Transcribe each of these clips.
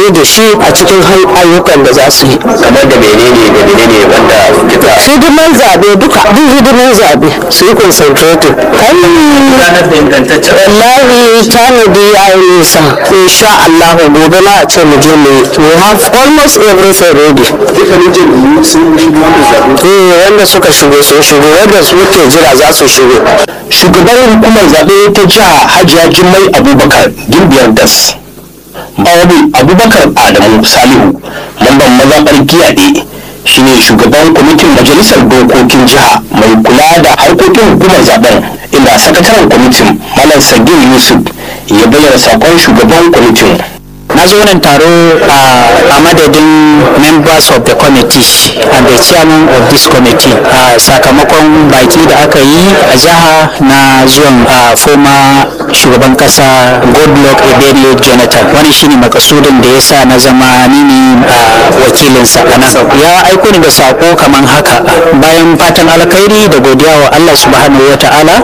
amfani da shi a cikin ayyukan da za su yi kamar da menene da menene wanda kika hidiman zaɓe duka duk hidiman zaɓe su yi concentrating kai ranar da ingantaccen wallahi tanadi ya yi nisa insha Allah gobe na a ce mu je mu yi we have almost everything ready dukkanin jam'iyyu sun yi wannan zaɓe eh wanda suka shigo sun shigo wanda suke jira za su shigo shugaban hukumar zaɓe ta jiha hajiya jummai abubakar gimbiyar das bawabi abubakar adamu salihu lambar mazaɓar giyaɗe shine shugaban kwamitin majalisar dokokin jiha mai kula da harkokin hukumar zaben inda sakataren kwamitin malam sagir yusuf ya bayyana sakon shugaban kwamitin na zo wannan taro a madadin members of the committee and the chairman of this committee a sakamakon baki da aka yi a jiha na zuwan a former shugaban kasa goodluck ebele jonathan wani shine makasudin da ya sa na zama ni ne wakilinsa a nan ya aiko ni da sako kamar haka bayan fatan alkhairi da godiya wa allah subhanahu wa ta'ala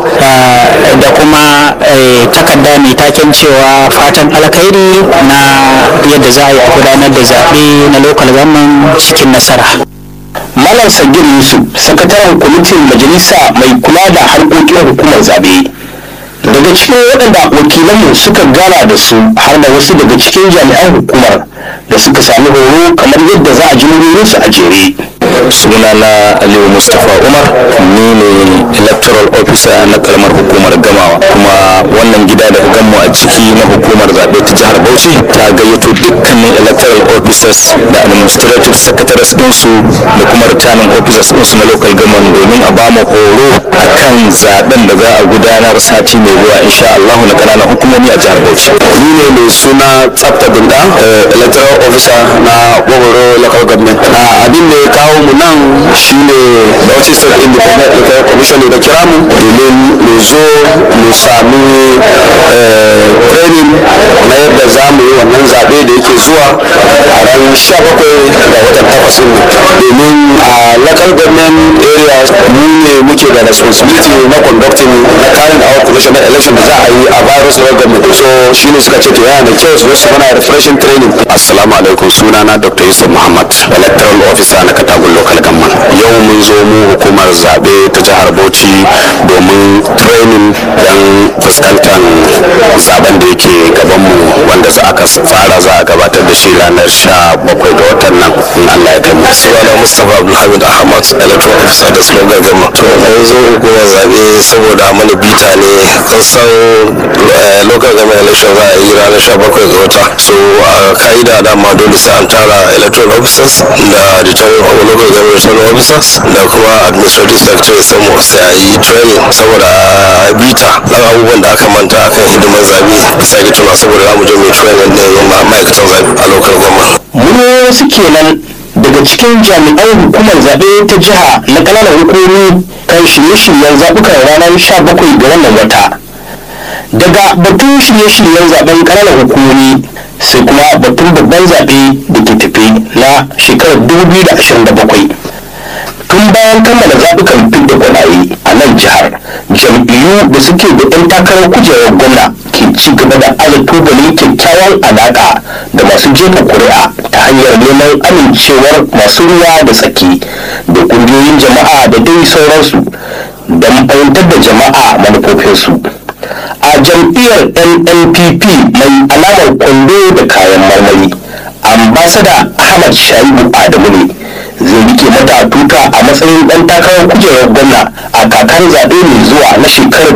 da kuma takarda mai taken cewa fatan alkhairi na yadda za a yi a gudanar da zaɓe na local government cikin nasara malam sagir yusuf sakataren kwamitin majalisa mai kula da harkokin hukumar zaɓe daga cikin waɗanda wakilanmu suka gana da su har da wasu daga cikin jami'an hukumar da suka sami horo kamar yadda za a ji su a jere sunana aliyu mustapha umar ni ne electoral officer na karamar hukumar gamawa kuma wannan gida da ganmu a ciki na hukumar zaɓe ta jihar bauchi ta gayyato dukkanin electoral officers da administrative secretaries ɗinsu da kuma returning officers ɗinsu na local government domin a bamu horo akan zaɓen da za a gudanar sati mai zuwa insha Allah na ƙananan hukumomi a jihar bauchi ni ne mai suna tsafta dinda electoral officer na gwagwaro local government abin da ya kawo mu nan shine Bauchi State Independent Electoral Commission da kira mu domin mu zo mu sami training na yadda za mu yi wannan zaɓe da yake zuwa a ran 17 ga watan takwas domin a local government areas mu ne muke da responsibility na conducting na carrying out commissioner election da za a yi a virus local government so shine suka ce to yana da kyau su zo su mana refreshing training assalamu alaikum sunana dr yusuf muhammad electoral officer na katagun local government yau mun zo mu hukumar zaɓe ta jihar bauchi domin training don fuskantar zaben da yake gabanmu wanda za aka fara za a gabatar da shi ranar sha bakwai ga watan nan in allah ya kai mu sunana mustapha abdulhamid ahmad electoral officer da slogan government to mun zo hukumar zaɓe saboda mana bita ne kun san local government election za a yi ranar sha bakwai ga wata so a ka'ida dama dole sai an tara electoral officers da returning local government returning officers da kuma administrative secretary samu sai a yi training saboda bita dan abubuwan da aka manta akan hidimar zabe bisa ga tuna saboda za mu je mai training din ma'aikatan zabe a local government mun wasu kenan daga cikin jami'an hukumar zaɓe ta jiha na ƙananan hukumi kan shirye-shiryen zaɓukan ranar 17 ga wannan wata daga batun shirye-shiryen zaben ƙananan hukumomi sai kuma batun babban zaɓe da ke tafi na shekarar 2027 tun bayan kammala zaɓukan fidda gwanaye a nan jihar jam'iyyu da suke da 'yan takarar kujerar gwamna ke ci gaba da ala tubalin kyakkyawan alaƙa da masu jefa kuri'a ta hanyar neman amincewar masu ruwa da tsaki da ƙungiyoyin jama'a da dai sauransu don fahimtar da jama'a manufofinsu a jam'iyyar nnpp mai alamar kwando da kayan marmari ambasada ahmad shaibu adamu ne zai rike mata tuta a matsayin ɗan takarar kujerar gwamna a kakar zaɓe mai zuwa na shekarar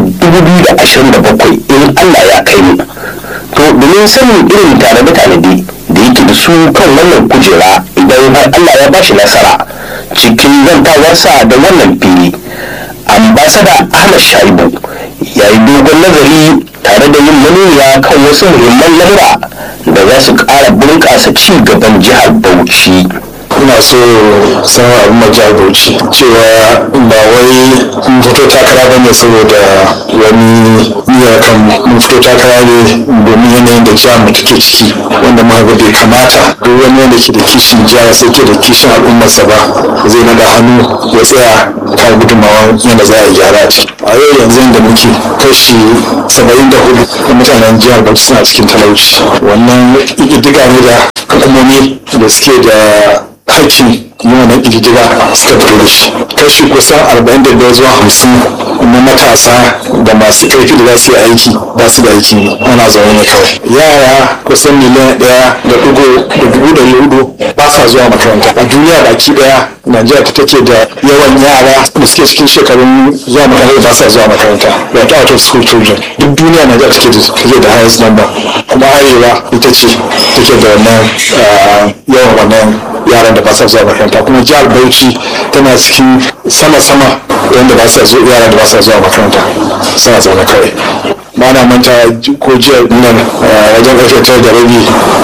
2027 in allah ya kai mu to domin sanin irin tanade-tanade da yake da su kan wannan kujera idan har allah ya bashi nasara cikin zantawarsa da wannan fili ambasada ahmad shaibu ya yi dogon nazari tare da yin manuniya kan wasu muhimman lamura da za su ƙara bunƙasa ci gaban jihar bauchi ina so sanar abin majiyar bauchi cewa ba wai mun fito takara ba ne saboda wani niyyar kan mun fito takara ne domin yanayin da jihar mu take ciki wanda ma ga bai kamata duk wani wanda ke da kishin jihar sai ke da kishin al'ummarsa ba zai naga hannu ya tsaya kan gudunmawa yadda za a yi gyara a ciki a yau yanzu da muke kashi saba'in da hudu na mutanen jihar bauchi suna cikin talauci wannan ƙididdiga ne da hukumomi da suke da hakkin yi wannan ƙididdiga suka fito da shi kashi kusan 45 zuwa 50 na matasa da masu ƙarfi da za su yi aiki ba su da aiki ana zaune ne kawai yara kusan miliyan ɗaya da ɗigo da dubu ɗari hudu ba sa zuwa makaranta a duniya baki ɗaya najeriya ta take da yawan yara da suke cikin shekarun zuwa makaranta ba sa zuwa makaranta wato out of school children duk duniya najeriya take da take da highest number kuma arewa ita ce take da wannan yawan wannan yaran da ba sa zuwa makaranta kuma jihar bauchi tana cikin sama-sama wanda ba sa zuwa yaran da ba sa zuwa makaranta suna zaune kawai ba na manta ko jiya nan wajen ƙarfe tara da rabi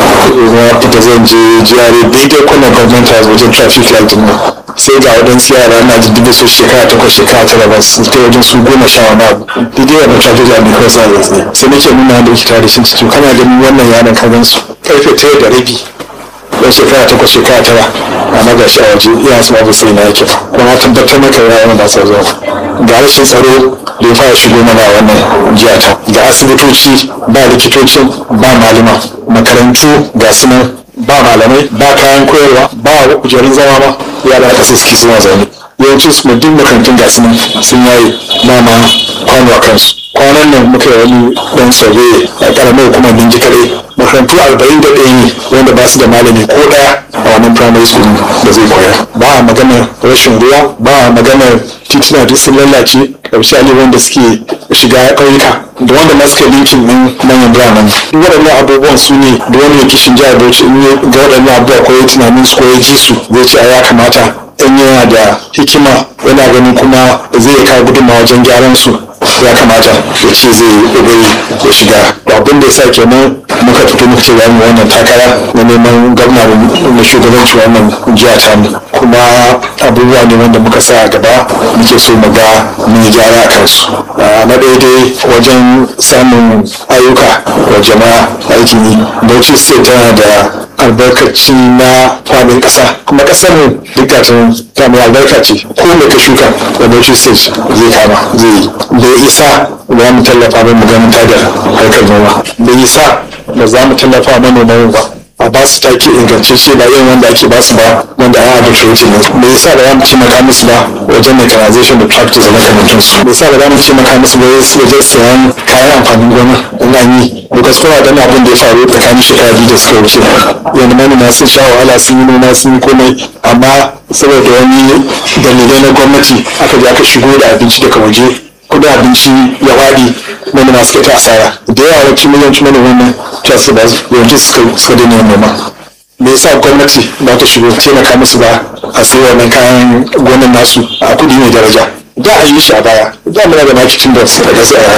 na fita zan je jiyare daidai kwanan gwamnati a wajen traffic light nan sai ga waɗansu yara na ji dubu su shekara takwas shekara tara ba su kai wajen su goma sha wani abu daidai wannan traffic light ne kawai sa ya tsaye sai nake nuna da likita da shi to kana ganin wannan yaran ka gan su ƙarfe tara da rabi don shekara takwas shekara tara amma ga shi a waje iya su babu sai na yake kuma tabbatar maka yaran ba sa zuwa ga rashin tsaro da ya fara shigo mana a wannan jiya ta ga asibitoci ba likitocin ba malama makarantu ga su nan ba malamai ba kayan koyarwa ba kujerun zama ba yara kasa suke suna zaune yawancin su duk makarantun ga su nan sun yayi mama kwano a kansu kwanan nan muka yi wani dan survey a karamar hukumar ninji kare makarantu arba'in da ɗaya ne wanda ba su da malami ko ɗaya a wannan primary school da zai koya ba a maganar rashin ruwa ba a maganar tituna duk sun lallace misali wanda suke shiga ƙauyuka da wanda ma suka linkin ɗin manyan biranen duk waɗannan abubuwan su ne da wani kishin jihar bauchi in ya ga waɗannan abubuwa ko ya tunanin su ko ya ji su zai ce a ya kamata in yana da hikima yana ganin kuma zai kawo gudunmawa wajen gyaran su ya kamata ya ce zai ƙoƙari ya shiga abin da ya sa kenan muka fito muka ce zamu wannan takara na neman gwamna na shugabanci wannan jiya ta mu kuma abubuwa ne wanda muka sa a gaba muke so mu ga mun yi gyara a kansu na daidai wajen samun ayyuka wa jama'a aikin yi bauchi state tana da albarkaci na faɗin ƙasa kuma ƙasar mu duk ta mai albarka ce ko me ka shuka da bauchi state zai kama zai yi bai isa za mu tallafa mai mugamta da harkar noma bai isa da za mu tallafa manoman ba a ba su take ingantacce ba irin wanda ake ba su ba wanda an arbitrate ne bai yasa ba za mu taimaka musu ba wajen mechanization da practice da makamantan su bai yasa ba za mu taimaka musu ba wajen sayan kayan amfanin gona in an yi because kuma da abin da ya faru tsakanin shekara biyu da suka wuce yanzu manoma sun sha wahala sun yi noma sun yi komai amma saboda wani dalilai na gwamnati aka je aka shigo da abinci daga waje kudin abinci ya waɗi manoma suka ta asara da yawa wacce miliyanci manoma nan ta su ba yanzu suka daina yin noma me yasa gwamnati ba ta shigo taimaka musu ba a sai wannan kayan gonan nasu a kudi mai daraja da a yi shi a baya da muna da marketing da su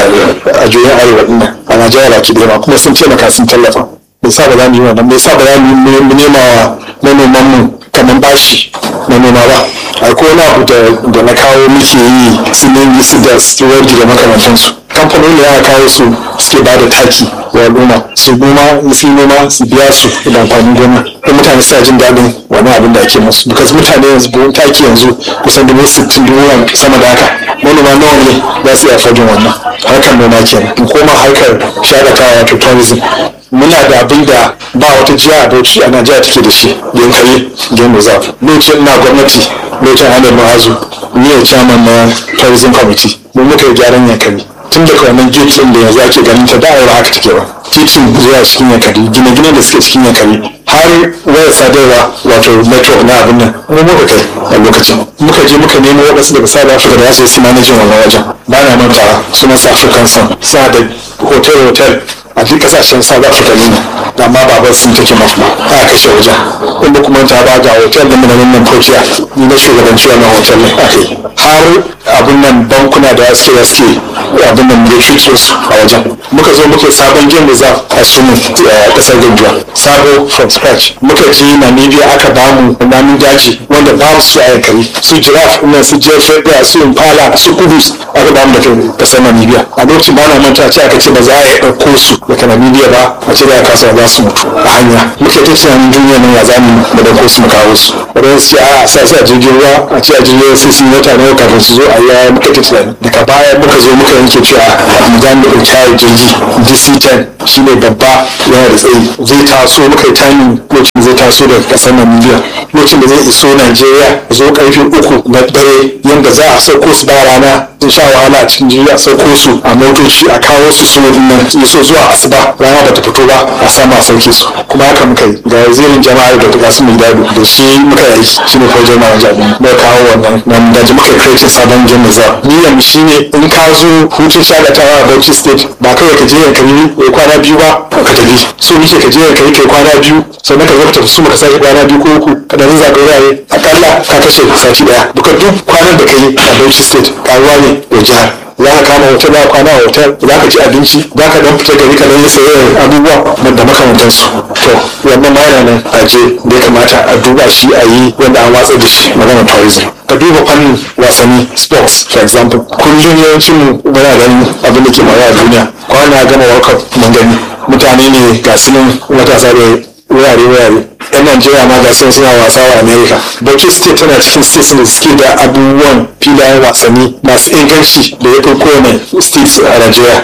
a juyin arewa ɗin a najeriya baki ɗaya kuma sun taimaka sun tallafa me yasa ba za mu yi wannan me yasa ba za mu nema wa manoman mu kamar bashi na noma ba akwai wani abu da na kawo muke yi su ne su da steward da makamantansu kamfanoni ya kawo su suke ba da taki wa al'umma su noma su noma su biya su da amfanin gona da mutane suna jin daɗin wani abin da ake musu because mutane yanzu buhun taki yanzu kusan dubu sittin dubu sama da haka manoma nawa ne za su iya fadin wannan harkar noma kenan in koma harkar shakatawa wato tourism muna da abin da ba wata jiya a bauchi a najeriya take da shi yankari game reserve lokacin na gwamnati lokacin hannun ma'azu ni ne chairman na tourism committee mu muka yi gyaran yankari tun daga wannan gate din da yanzu ake ganin ta da ba haka take ba titin zuwa cikin yankari gine-gine da suke cikin yankari har wayar sadarwa wato metro na abin nan mu muka kai a lokacin muka je muka nemo waɗansu daga south africa da za su yi manajin wannan wajen ba na manta sunan sa african sun sa da hotel hotel a duk kasashen south africa ne amma baban sun take mafi a kashe wajen inda kuma ta ba ga hotel da muna nan kokiya ni na shugabanci wannan hotel ne ake har abin nan bankuna da suke da suke abin nan ya shuke su a wajen muka zo muka sabon game reserve a sumu a kasar ganjuwa sabo from scratch muka je namibia aka bamu namun daji wanda babu su a yankari su giraffe nan su jefe su impala su kubus aka ba mu da kai kasar namibia a lokacin ba na manta ce aka ce ba za a yi ɗauko su daga namibia ba a ce da ya kasa za su mutu a hanya muke ta tunanin duniya nan ya zamu mu ɗauko su mu kawo su wadanda su a sa su a jirgin ruwa a ce a jirgin ruwa sai sun yi wata nawa kafin su zo a yi muka ta tunani daga baya muka zo muka yanke cewa mu za mu ɗauki hayar jirgi dc-10 shine babba yana da tsayi zai taso muka yi tani lokacin zai taso daga ƙasar namibia lokacin da zai iso najeriya zo karfe uku na dare yadda za a sauko su ba rana sun sha wahala a cikin jirgi a sauko su a motoci a kawo su su nan so zuwa asuba rana ba ta fito ba a sama a sauke su kuma haka muka yi ga wazirin jama'a da ta su mai dadu da shi muka yi shi ne fajar ma jabi muka kawo wannan nan da muka kreatin sabon jin da za niyyar mu shine in ka zo hutun shagatawa a Bauchi state ba kawai ka je yankari ya kwana biyu ba ka tafi so muke ka je yankari kai kwana biyu sannan ka zo ka tafi su ka sake kwana biyu ko uku ka dan zaga wurare akalla ka kashe sati daya duka duk kwanan da ka yi a Bauchi state karuwa ne da jihar za ka kama hotel za ka kwana a hotel za ka ci abinci za ka dan fita gari ka dan yi sayayyar abubuwa da makamantansu to wannan ma yana nan a je da ya kamata a duba shi a yi wanda an watsar da shi magana tourism ka duba fannin wasanni sports for example kullum yawancin mu muna ganin abin da ke faruwa a duniya kwana gama world cup mun gani mutane ne ga su nan matasa da wurare-wurare yan najeriya ma ga sun suna wasa wa america bauchi state tana cikin states da suke da abubuwan filayen wasanni masu inganci da ya fi kowane states a najeriya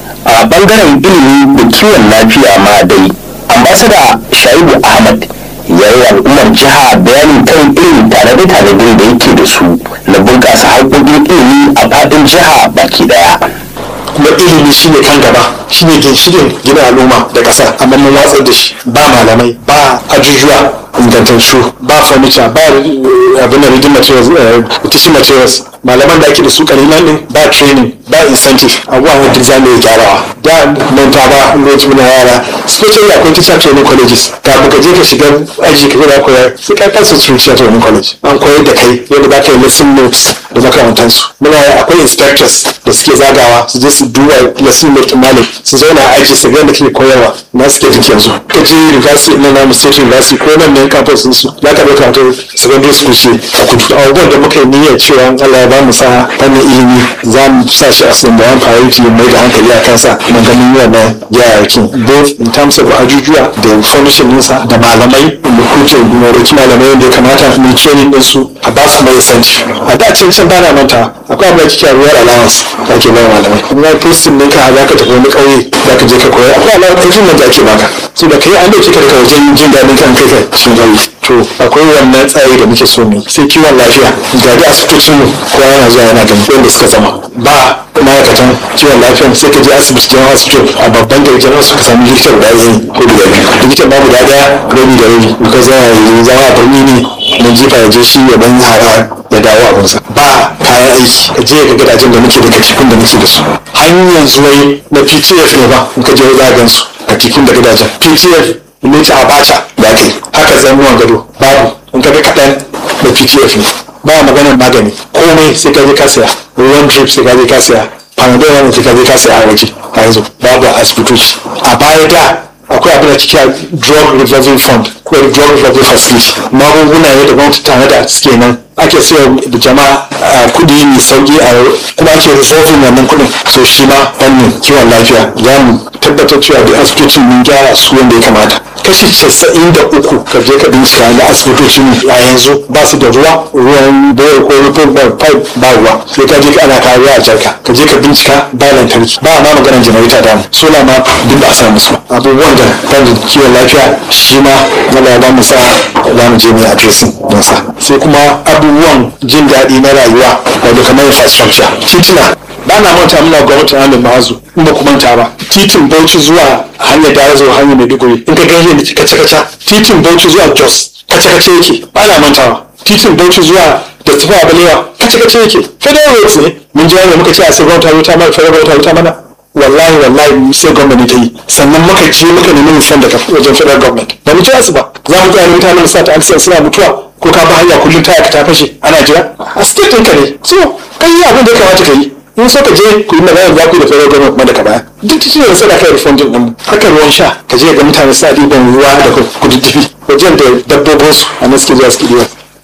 a bangaren ilimi da kiwon lafiya ma dai ambasada shaibu ahmad ya yi al'ummar jiha bayanin kan irin tanade-tanadin da yake da su na bunƙasa harkokin ilimi a faɗin jiha baki ɗaya kuma ilimi shine kan gaba shine ginshikin gina al'umma da ƙasa amma mun watsar da shi ba malamai ba ajujuwa ingantattu ba furniture ba abin da reading materials teaching materials malaman da ake da su kalilan din ba training ba incentive abubuwan da za mu yi gyarawa da manta ba lokacin muna yara especially akwai teacher training colleges kafin ka je ka shiga aji ka gaba koyar sai ka kasa su teacher training college an koyar da kai yadda za ka yi lesson notes da makamantansu muna akwai inspectors da suke zagawa su je su duba lesson note malam su zauna a aji su ga da kake koyarwa na suke duk yanzu ka je university na namu state university ko nan ne campus din su za ka ɗauka wato secondary school ce a kudu abubuwan da muka yi niyyar cewa Allah ya ba mu sa fannin ilimi za mu sa shi a number one priority mai da hankali a kansa na ganin wannan gyararrakin both in terms of ajujuwa da furnishing nisa da malamai da kuke gunoroki malamai da ya kamata mu training din su a ba su mai santi a da can can bana manta akwai abin da kike ruwar allowance da ake ba malamai in ga postin ɗinka za ka tafi wani ƙauye za ka je ka koya akwai allowance nan da ake baka so da kai an dauke ka daga wajen jin daɗin kan kai ka cikin ƙauye to akwai wannan tsari da muke so ne sai kiwon lafiya ga da asibitocin mu kowa yana zuwa yana gani wanda suka zama ba ma'aikatan kiwon lafiya sai ka je asibiti jan hospital a babban da jan hospital ka sami likita guda ɗaya ko guda biyu likita ba guda ɗaya rabi da rabi because yana yi zama a birni ne na jifa ya je shi ya dan hara ya dawo abinsa ba kayan aiki ka je ga gidajen da muke da katifin da muke da su hanyar zuwai na ptf ne ba in ka je za a gan su katifin da gidajen ptf ne ta abacha ya kai haka zamuwan gado babu in ka ga kaɗan da ptf ne ba maganar magani komai sai ka je ka saya ruwan drip sai ka je ka saya panadol wani sai ka je ka saya a waje a yanzu babu a asibitoci a baya da akwai abin da kike drug revolving fund ko drug revolving facility magunguna ne da gwamnati tare da suke nan ake sayar da jama'a kudi mai sauki a kuma ake resolving wannan kudin so shi ma fannin kiwon lafiya za mu tabbatar cewa da asibitocin mun gyara su wanda ya kamata kashi casa'in da uku ka je ka bincika na asibitocin a yanzu ba su da ruwa ruwan boye ko rufin pipe ba ruwa sai ka je ka ana kawo ruwa a jarka ka je ka bincika ba lantarki ba ma maganar janareta da sola ma duk ba a samu su abubuwan da fannin kiwon lafiya shi ma Allah ya ba mu sa za mu je mu addressing don sa sai kuma abubuwan jin daɗi na rayuwa wato kamar infrastructure titina ba na manta muna gwamnati halin ma'azu in ba ku manta ba titin bauchi zuwa hanyar da zuwa hanyar maiduguri in ka gani da kaca kaca titin bauchi zuwa jos kaca kaca yake ba na mantawa titin bauchi zuwa da tafi a balewa kaca kaca yake federal roads ne mun ji wani muka ce a sai gwamnati ta mana federal gwamnati ta mana wallahi wallahi sai gwamnati ta yi sannan muka je muka nemi nufan daga wajen federal government ba mu ci su ba za mu tsaya mutanen sa ta accident suna mutuwa ko ka ba hanya kullum taya ka ta fashe ana jira a state ɗinka ne so kai yi abin da ya kamata ka yi in so ka je ku yi magana za ku yi da federal government kuma daga baya duk cikin yanzu da kai refunding din haka ruwan sha ka je ga mutane suna ɗiban ruwa da kududdufi wajen da dabbobin su a nan suke zuwa suke ɗiba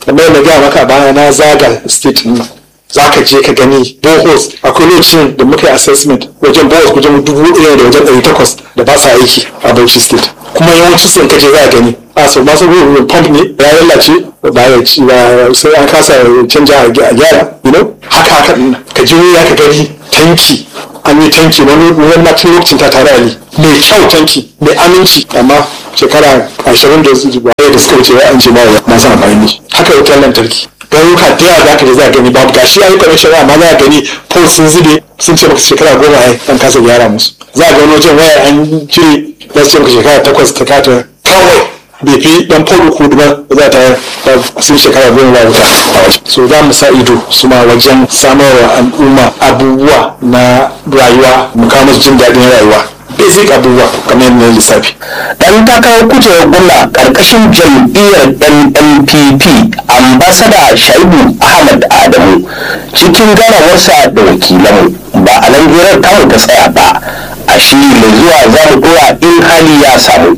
kamar na gaya maka baya na zaga state din nan za ka je ka gani bohos akwai lokacin da muka yi assessment wajen bohos wajen dubu ɗaya da wajen ɗari takwas da ba sa aiki a Bauchi state kuma yawancin sun kaje za a gani a so masu ruwan pump ne ya lalace ba ya ci ba sai an kasa canja a gyara you know haka haka din ka je ya ka gani tanki an yi tanki wani wani na tun lokacin ta tare ali mai kyau tanki mai aminci amma shekara ashirin da su baya da suka wuce ya an ce ba ya masu amfani da shi haka wutar lantarki garuruka da yawa za ka je za ka gani babu gashi ya yi kwanan shari'a amma za ka gani pole sun zube sun ce maka shekara goma ya an kasa gyara musu za ka gani wajen waya an cire za su ce maka shekara takwas ta kata kawai bai fi dan pole uku ba za ta sun shekara goma ba wuta a waje so za mu sa ido su ma wajen samarwa al'umma abubuwa na rayuwa mu kawo musu jin daɗin rayuwa basic abubuwa kamar yadda na lissafi dan takarar kujerar gwamna karkashin jam'iyyar nnpp ambasada shaibu ahmad adamu cikin ganawarsa da wakilanmu ba a nan hirar tamu ta tsaya ba a shiri mai zuwa za mu dora in hali ya samu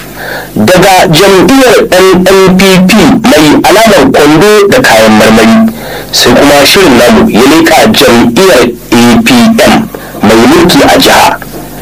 daga jam'iyyar nnpp mai alamar kwando da kayan marmari sai kuma shirin namu ya leƙa jam'iyyar apm mai mulki a jiha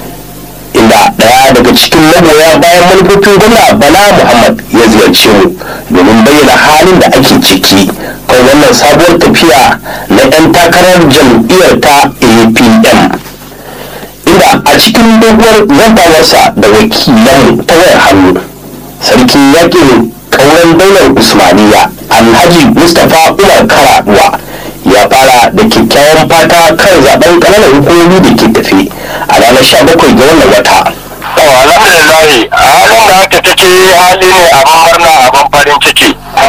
inda daya daga cikin magoya bayan manufofin gwamna bala muhammad ya ziyarce mu domin bayyana halin da ake ciki kan wannan sabuwar tafiya na 'yan takarar jam'iyyar ta apm inda a cikin doguwar zantawarsa da wakilan ta wayar hannu sarkin yakin kauran daular usmaniya alhaji mustapha umar karaduwa ya fara da kyakkyawan fata kan zaben ƙananan hukumomi da ke tafi a ranar 17 ga wannan wata. alhamdulillah halin da aka take hali ne abin murna abin farin ciki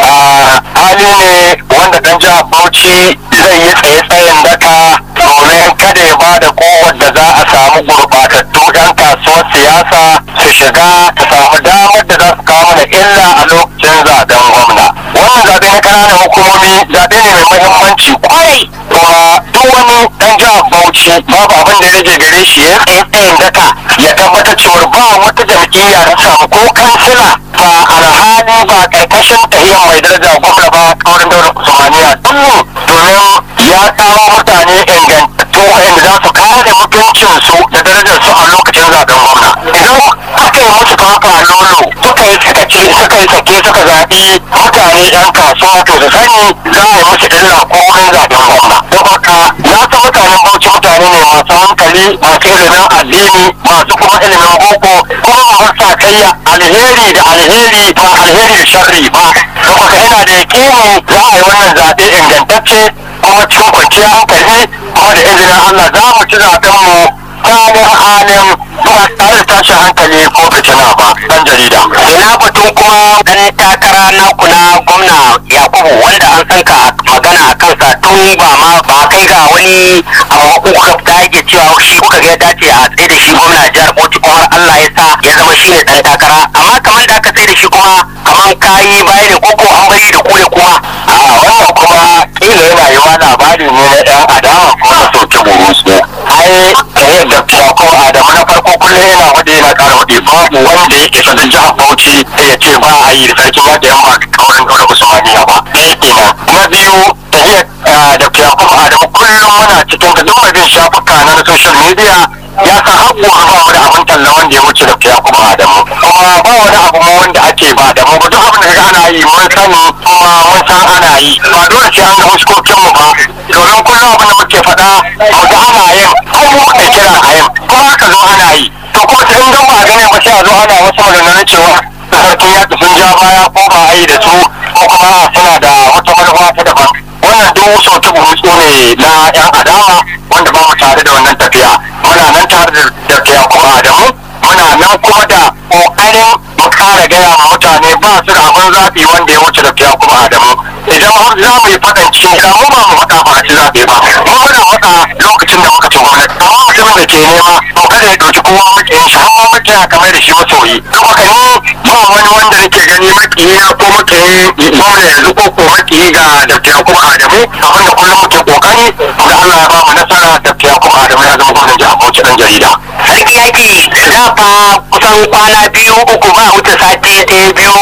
hali ne wanda dan jihar bauchi zai yi tsaye tsayin daka domin kada ya ba da kowar da za a samu gurbatattu yan kasuwar siyasa su shiga ta samu damar da za su kawo mana illa a lokacin zaben gwamna wannan zaɓe na ƙananan hukumomi zaɓe ne mai muhimmanci kwarai kuma duk wani dan jihar bauchi babu abin da rage gare shi ya tsaye tsayin daka ya tabbatar cewa ba wata jam'iyya da samu ko kansila ba alhali ba karkashin tahiyyar mai daraja gwamna ba kaurin daular usmaniya duk domin ya kawo mutane ingantattu wa'anda za su kare mutuncinsu da darajarsu a lokacin zaben gwamna idan aka yi musu kafa lolo suka yi sakaci suka yi sake suka zaɓi mutane yan kasuwa to su sani za a yi musu illa ko wurin zaben gwamna don haka na san mutanen bauchi mutane ne masu hankali masu ilimin addini masu kuma ilimin boko kuma masu sakayya alheri da alheri ba alheri da sharri ba don haka ina da yakini za a yi wannan zaɓe ingantacce kuma cikin kwanciyar hankali kuma da izinin Allah za mu ci zaɓen mu halin halin ba tare da tashin hankali ko fitina ba dan jarida. Ina batun kuma dan takara na kuna gwamna Yakubu wanda an san ka magana a kansa tun ba ma ba kai ga wani abu kuka dage cewa shi kuka ga ya dace a tsaye da shi gwamna jihar Bauchi kuma har Allah ya sa ya zama shi ne dan takara amma kamar da aka tsaye da shi kuma kamar kayi bayani ko ko an bari da kule kuma a wannan kuma kila yana yi wa labari ne na yan adawa ko na soke burusu ai eh da ko adamu na farko kullum yana wade yana kara wade babu wanda yake sa jihar bauchi sai ya ce ba a yi da sarkin yaƙi yan ba kaurin dole usmaniya ba ɗaya kenan na biyu tahiyar da yakub adamu kullum muna cikin da duk mai bin shafuka na social media ya san har gobe ba mu da abin talla wanda ya wuce da yakub adamu kuma ba wani abu ma wanda ake ba da mu ba duk abin da kaga ana yi mun sani kuma mun san ana yi ba dole sai an ga fuskokin mu ba domin kullum abin da muke faɗa mu ga ana yin ko mu muka kira a yin kuma aka zo ana yi to kuma sai in gan ba a gane ba sai a zo ana wasu maganganun cewa sarkin yaƙi sun ja baya ko ba a yi da su ko kuma suna da wata manufa ta daban wannan duk sautu burutsu ne na yan adawa wanda ba mu tare da wannan tafiya muna nan tare da tafiya kuma adamu muna nan kuma da ƙoƙarin mu kara gaya ma mutane ba su da abin zaɓi wanda ya wuce tafiya kuma adamu idan har za mu yi faɗan cikin gida mu ba mu faɗa ba a ci zaɓe ba mu muna faɗa lokacin da muka ci gwamnati amma mutumin da ke nema to kada ya ɗauki kowa maƙiyin shi har ma maƙiya kamar da shi masoyi don haka ni ba wani wanda nake gani maƙiyi ko maƙiyi gwamna yanzu ko ko maƙiyi ga tafiya kuma adamu abin da kullum muke ƙoƙari da Allah ya ba mu nasara tafiya kuma adamu ya zama gwamnan jihar Bauchi ɗan jarida. sarki yaki da fa kusan kwana biyu uku ba wuce sati ɗaya biyu ka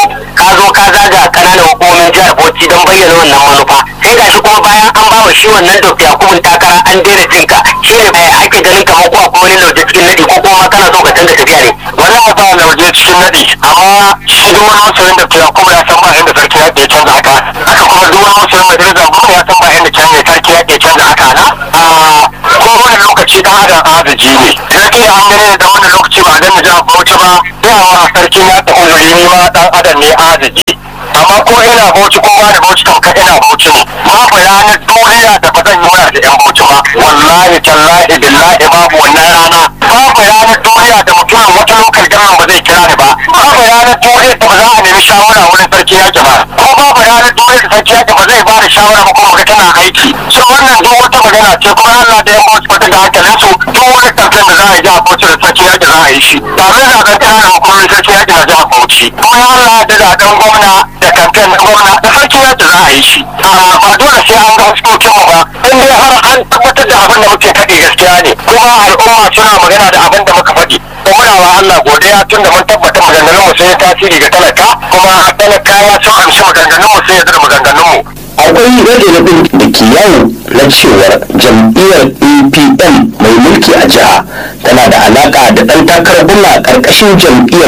ka zo ka zaga kananan hukumomin jihar Bauchi don bayyana wannan manufa sai gashi kuma bayan an ba wa shi wannan Dr. Yakubu takara an daina jinka shi ne ake ganin kamar ko akwai wani lauje cikin nadi ko kuma kana so ka canza tafiya ne wallahi ba lauje cikin nadi amma shi duk wani masoyin da kuma ya san ba inda sarki ya ke canza haka haka kuma duk wani masoyin majalisa ba ya san ba inda canza sarki ya ke canza haka na a ko wani lokaci dan adam arziki ne idan kai an gane da wani lokaci ba dan jihar Bauchi ba yawa sarki ya ta uzuri ni ma dan adam ne arziki amma ko ina Bauchi ko ba da Bauchi kan ina Bauchi ne babu ranar duniya da ba zan yi waya da yan Bauchi ba wallahi tallahi billahi babu wannan rana babu ranar duniya da mutumin wata lokal gaman ba zai kira ni ba babu ranar duniya da ba za a nemi shawara wurin sarki yaki ba ko babu ranar duniya da sarki yaki ba zai ba da shawara ba kuma ga tana aiki so wannan duk wata magana ce kuma Allah da yan Bauchi kwata da hankalin su duk wani kamfen da za a yi a Bauchi da sarki yaki za a yi shi ba zai zaɓen ƙananan hukumomin sarki yaki na jihar Bauchi kuma ya Allah da zaɓen gwamna da kamfen na gwamna da sarki yaki za a yi shi ba dole sai an ga huskokin mu ba in dai har an tabbatar da abin da muke faɗi gaskiya ne kuma al'umma suna magana da abin da muka faɗi ko muna wa Allah godiya tun da mun tabbata maganganun mu sai ya tasiri ga talaka kuma talakawa sun amshi maganganun mu sai ya zira maganganun mu akwai rage rabin da ke yawo na cewar jam'iyyar apm mai mulki a jiha tana da alaka da ɗan takarar bulla ƙarƙashin jam'iyyar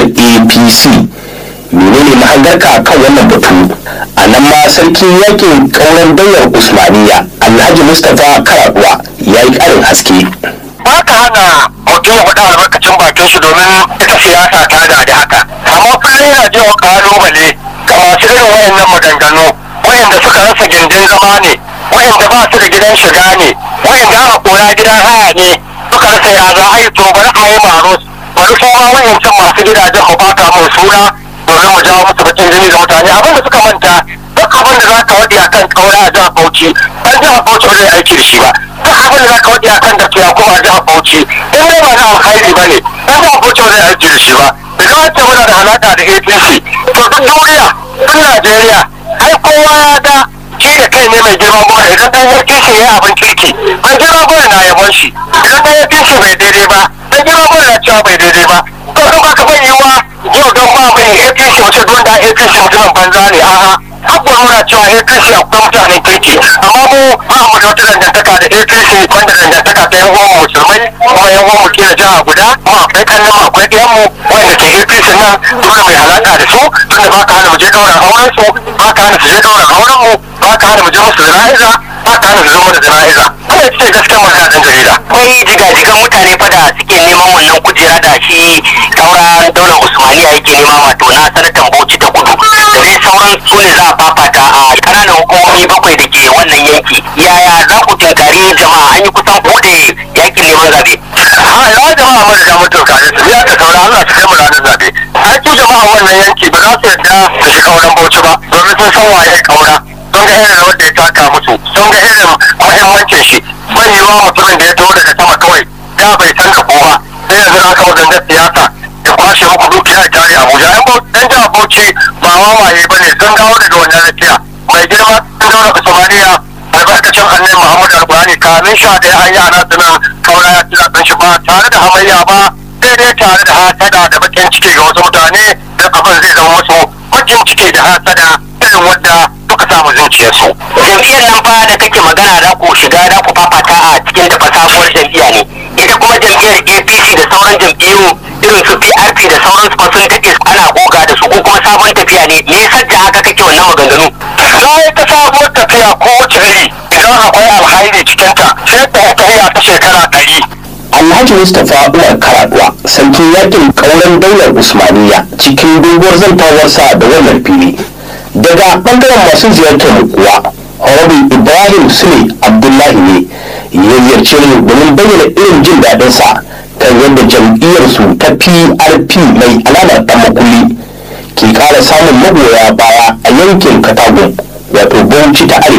apc menene mahangarka kan wannan batu a nan ma sarkin yakin ƙauren dayar usmaniya alhaji mustapha karaduwa ya yi ƙarin haske ba ka hana mutum ya faɗa albarkacin bakin shi domin ita siyasa ta da da haka amma kullum yana jin kalubale ga masu irin wayannan maganganu wayanda suka rasa gindin zama ne wayanda ba su da gidan shiga ne wayanda aka kora gidan haya ne suka rasa ya za a yi to bari a yi maro bari su ma wayancan masu gidajen mu baka mu suna domin mu jawo musu bakin jini ga mutane abin da suka manta duk abin da za ka waɗi akan ƙaura a jihar Bauchi ɗan jihar Bauchi ba zai aiki da shi ba duk abin da za ka waɗi akan da kiya kuma a jihar Bauchi in dai ba na alkhairi ba ne ɗan jihar Bauchi ba zai aiki da shi ba idan an ce muna da alaƙa da APC to duk duniya duk Najeriya ai kowa ya ga shi da kai ne mai girma gona idan ɗan APC ya abin kirki an girma gona na yabon shi idan ɗan APC bai daidai ba ɗan girma gona na cewa bai daidai ba to in ba ka bayyawa yau don ba mai APC wace don da APC mutumin banza ne a'a abubuwa nuna cewa APC akwai mutanen kirki amma mu ba mu da wata dangantaka da APC wanda dangantaka ta yan uwan musulmai kuma yan uwan mu kila jiha guda kuma akwai kallon mu akwai ɗayan mu wanda ke APC nan dole mai alaka da su tunda ba ka hana mu je ɗaurin auren su ba ka hana su je ɗaurin auren mu ba ka hana mu je musu jana'iza ba ka hana su zo mana jana'iza wannan ce gaskiyar magana dan jarida akwai jigajigan mutane fa da suke neman wannan kujera da shi kaura daular usmaniya yake nema wato na sanatan bauchi ta kudu da dai sauran su ne za a fafata a kananan hukumomi bakwai da ke wannan yanki yaya za ku tunkari jama'a an yi kusan bude yakin neman zabe a ya jama'a mara da mutum kare su ya ka saura Allah su kai mu ranar zabe ai su jama'a wannan yanki ba za su yarda su shiga wurin bauchi ba domin sun san waye kaura sun ga irin rawar da ya taka musu sun ga irin muhimmancin shi bai yiwa mutumin da ya taho daga sama kawai ya bai san da kowa sai yanzu na kama gangar siyasa ya kwashe muku dukiya ya tare Abuja yan jihar Bauchi ba wawaye ba ne sun dawo daga wannan rakiya mai girma sun dawo daga Somaliya albarkacin annabi Muhammad Alƙur'ani kamin sha ɗaya an yi ana tunan kaura ya tuna ɗan shi ba tare da hamayya ba sai dai tare da hasada da bakin ciki ga wasu mutane da abin zai zama musu bakin ciki da hasada irin wadda suka samu zuciyarsu. jam'iyyar nan fa da kake magana da ku shiga da ku fafata a cikin ta sabuwar jam'iyya ne ita kuma jam'iyyar apc da sauran jam'iyyu irin su prp da sauran su fa sun daɗe ana goga da su ko kuma sabon tafiya ne me yasa da haka kake wannan maganganu Na yi ta sabuwar tafiya ko wace iri idan akwai alhairi cikinta sai ta tafiya ta shekara ɗari. alhaji mustapha umar karaduwa sarkin yakin ƙauren daular usmaniya cikin doguwar zantawarsa da wannan fili daga ɓangaren masu ziyartar mu kuwa Honorable Ibrahim Sule Abdullahi ne ya ziyarce ni domin bayyana irin jin daɗinsa kan yadda jam'iyyarsu ta PRP mai alamar ɗan makulli ke ƙara samun magoya baya a yankin Katagun wato Bauchi ta Arewa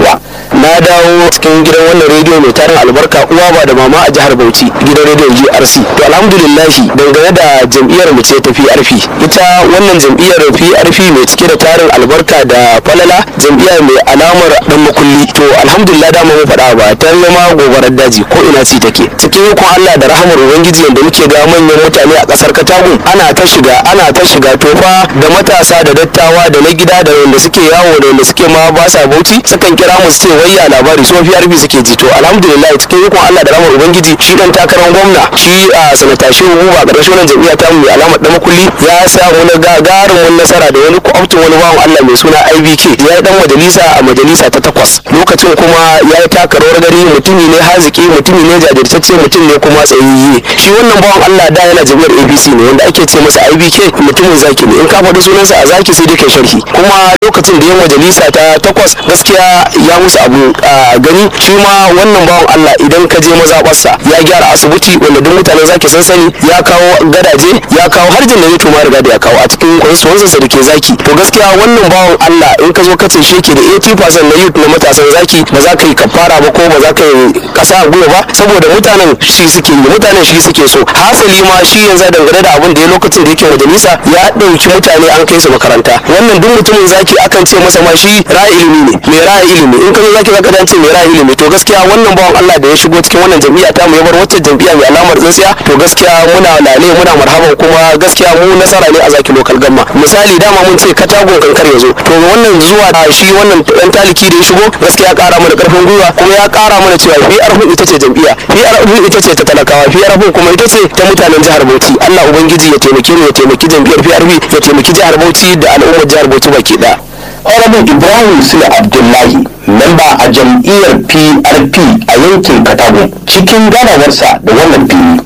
na dawo cikin gidan wannan rediyo mai tarin albarka uwa ba da mama a jihar Bauchi gidan rediyon GRC to alhamdulillahi dangane da jam'iyyar mu ce ta PRP ita wannan jam'iyyar PRP mai cike da tarin albarka da falala jam'iyya mai alamar dan makulli to alhamdulillah da mu faɗa ba ta zama gobarar daji ko ina ci take cikin hukun Allah da rahamar ubangiji yanda muke ga manyan mutane a kasar Katagun ana ta shiga ana ta shiga tofa da matasa da dattawa da na gida da wanda suke yawo da wanda suke ma ba sa bauchi sukan kira mu su ce wayya labari so PRP suke ji to alhamdulillah cikin hukun Allah da rahamar ubangiji shi dan takarar gwamna shi a sanata shehu buba ƙarshen wannan jam'iyya ta mu mai alamar dan makulli ya samu na gagarumin nasara da wani kwamtin wani bawan Allah mai suna IBK ya yi dan majalisa a majalisa ta takwas lokacin kuma ya yi taka rawar gari mutumi ne haziki mutumi ne jajirtacce mutum ne kuma tsayayye shi wannan bawan Allah da yana jami'ar APC ne wanda ake ce masa IBK mutumin zaki ne in ka faɗi sunansa a zaki sai dai kai sharhi kuma lokacin da ya majalisa ta takwas gaskiya ya musu abu a gani shi ma wannan bawan Allah idan ka je mazaɓarsa ya gyara asibiti wanda duk mutanen zaki sun sani ya kawo gadaje ya kawo har janareto ma riga da ya kawo a cikin constituency da ke zaki to gaskiya wannan bawan Allah in ka zo ka ce shi ke da 80% na youth na matasan zaki ba za ka yi kafara ba ko ba za ka yi kasa a gwiwa ba saboda mutanen shi suke yi mutanen shi suke so hasali ma shi yanzu dangane da abin da ya lokacin da yake majalisa ya ɗauki mutane an kai su makaranta wannan duk mutumin zaki akan ce masa ma shi ra'ayi ilimi ne mai ra'ayi ilimi in ka zo zaki zaka dace mai ra'ayi ilimi to gaskiya wannan bawan Allah da ya shigo cikin wannan jam'iyya ta mu ya bar wacce jam'iyya mai alamar tsintsiya to gaskiya muna lale muna marhaban kuma gaskiya mu nasara ne a zaki lokal gamma misali dama mun ce katagon kankar ya zo to wannan zuwa da shi wannan dan taliki da ya shigo gaskiya kara mana karfin gwiwa kuma ya kara mana cewa PRP ita ce jam'iyya PRP ita ce ta talakawa PRP kuma ita ce ta mutanen jihar Bauchi Allah ubangiji ya taimake mu ya taimaki jam'iyyar PRP ya taimaki jihar Bauchi da al'ummar jihar Bauchi baki ɗaya. Honorable Ibrahim Sule Abdullahi, memba a jam'iyyar PRP a yankin Katago cikin ganawarsa da wannan fili.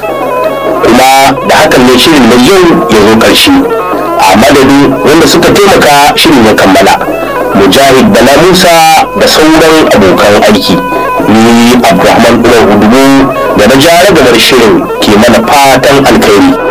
Kuma da hakan ne shirin na yau ya zo ƙarshe. A madadin wanda suka taimaka shirin ya kammala. Mujahid Bala Musa da sauran abokan aiki. Ni Abdulrahman Umar Hudubu da na jara gamar shirin ke mana fatan alkhairi.